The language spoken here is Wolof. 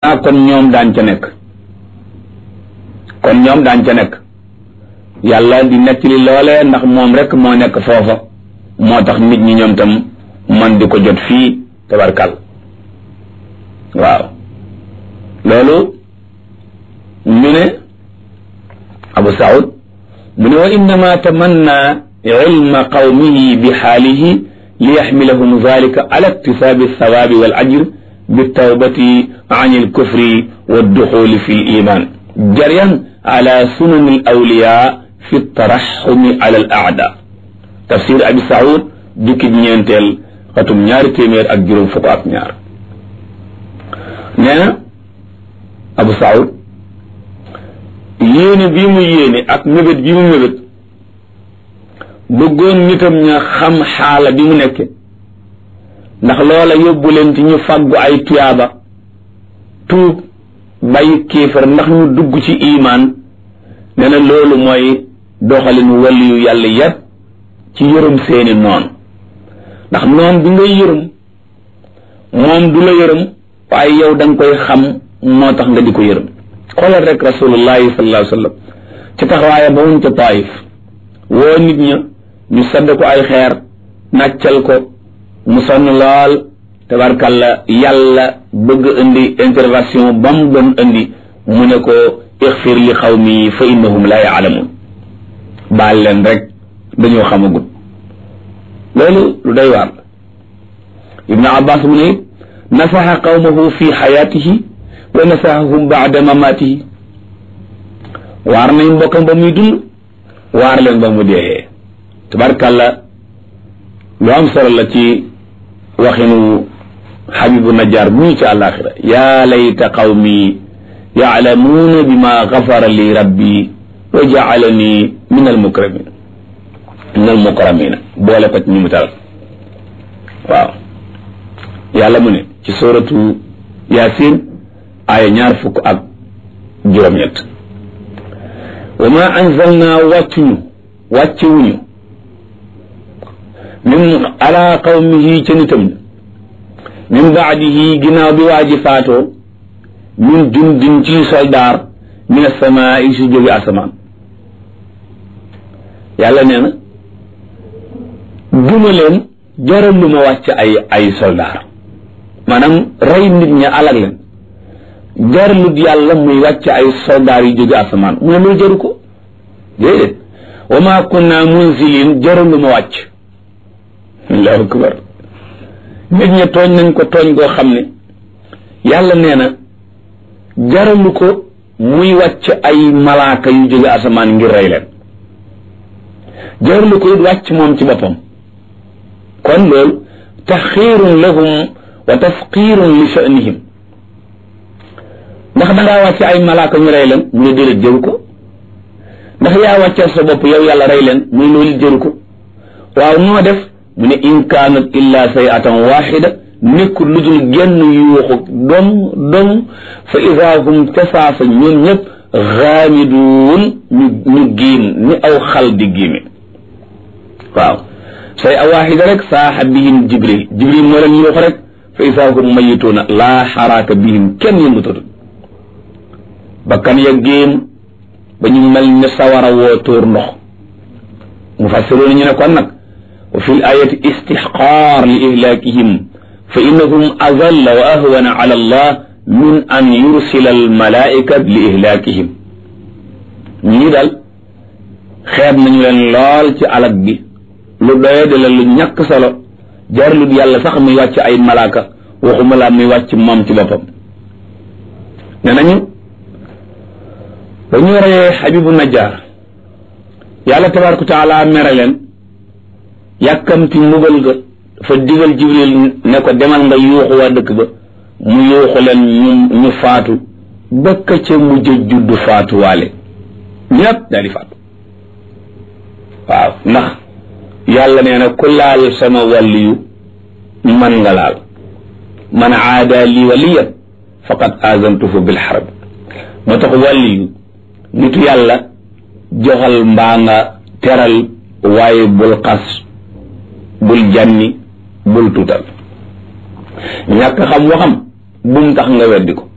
ah kon ñoom daan ca nekk kon ñoom daan ca nekk yàlla di nettali loole ndax moom rek moo nekk foofa moo tax nit ñi ñoom tam man di ko jot fii tabarkal waaw loolu ñu ne abu saud mu ne wa innama tamanna ilma qawmihi bi xaalihi li yaxmilahum dalika ala iktisaabi althawaabi wal ajr بالتوبة عن الكفر والدخول في الإيمان جريا على سنن الأولياء في الترحم على الأعداء تفسير أبي سعود ديك نينتل خاتم ñaar téeméer ak juróom fukk ak ñaar nee na Abu Saoud yéene bii mu yéene ak mébét bi mu mébét bëggoon nitam ña xam xaala bi mu nekke ndax loola yóbbu leen ci ñu fàggu ay tuyaaba tuub bàyyi kéefar ndax ñu dugg ci imaan nee na loolu mooy doxalin waliyu yàlla yépp ci yërëm seeni noon ndax noon bi ngay yërëm moom du la yërëm waaye yow da nga koy xam moo tax nga di ko yërëm xoolal rek rasulullahi sallallahu alayhi wa sallam ci taxawaaya ba woon ca taayif woo nit ña ñu sadd ko ay xeer nàccal ko mu sonn lool tabarkalla yàlla bëgg indi intervention ba mu doon indi mu ne ko ixfir li xawmi fa innahum la yaalamun baal leen rek dañoo xamagut loolu lu day waar ibnu abbas mu ne nasaxa qawmahu fi xayaatihi wa nasaxahum baada mamaatihi waar nañ mbokkam ba muy dund waar leen ba mu dee tabarkalla lu am solo la ci waxinu xabibu najjar bu ñu ci àllaaxira yaa layta qawmi yaalamuuna bima gafara li rabbi wa jaalani min almukramin min almukramina boole ko ci ñu mu taral waaw yàlla mu ne ci suratu yaasin aaya ñaar fukk ak juróom-ñett wa ma anzalna wàccuñu wàccewuñu min ala qawmihi ca nitam min baadihi ginnaaw bi waa ji faatoo min jundin ci soldaar min asamaa yi si jóge asamaan yàlla nee na duma leen jaral lu ma wàcc ay ay soldaar maanaam rey nit ña alag leen jaralut yàlla muy wàcc ay soldaar yu jóge asamaan mu ne loolu jaru ko déedéet wa ma kunna munzilin jaral lu ma wàcc allahu akbar nit ña tooñ nañ ko tooñ goo xam ne yàlla nee na jaralu ko muy wàcc ay malaaka yu jóge asamaan ngir rey leen jaralu ko it wàcc moom ci boppam kon loolu taxiirun lahum wa tafqiirun li sha'nihim ndax dangaa wàcc ay malaaka ñu rey leen mu ne déedéet jëru ko ndax yaa wàccal sa bopp yow yàlla rey leen muy loolu jëru ko waaw noo def mu ne in kaanat illa sayatan waxida nekkul lu dul genn yuuxu dom dom fa ida hum tasaasa ñoom ñëpp xaamiduun ñu ñu giim ni aw xal di giime waaw say a waxida rek saaxa bihim jibril jibril moo leen yuuxu rek fa ida hum mayituuna laa xaraaka bihim kenn yëngutatu bakkan ya géem ba ñu mel ne sawara woo tóor ndox mu fassiroon ñu ne kon nag wa fi l ayati istixqaar li ihlaakihim fa innahum azalla wa ahwana ala allah min an yursila al malaika li ihlaakihim ñii daal xeeb nañu leen lool ci alag bi lu doye de la lu ñàkk solo jarlut yàlla sax muy wàcc ay malaaka waxuma laa muy wàcc moom ci boppam ne nañu ba ñu reyee xabibu najjar yàlla tabaraka taala mere leen yàkkamti mbugal ga dafa digal jibril ne ko demal nga yuuxu waa dëkk ba mu yuuxu leen ñu ñu faatu bëkk ca mujj juddu faatu waale ñépp daal di faatu waaw ndax yàlla nee na ku laal sama wàlliyu man nga laal man aada li waliyan faqad azantuhu bil harb moo tax wàlliyu nitu yàlla joxal mbaa nga teral waaye bul xas bul janni bul tuutal ñàkk xam waxam bum tax nga weddi ko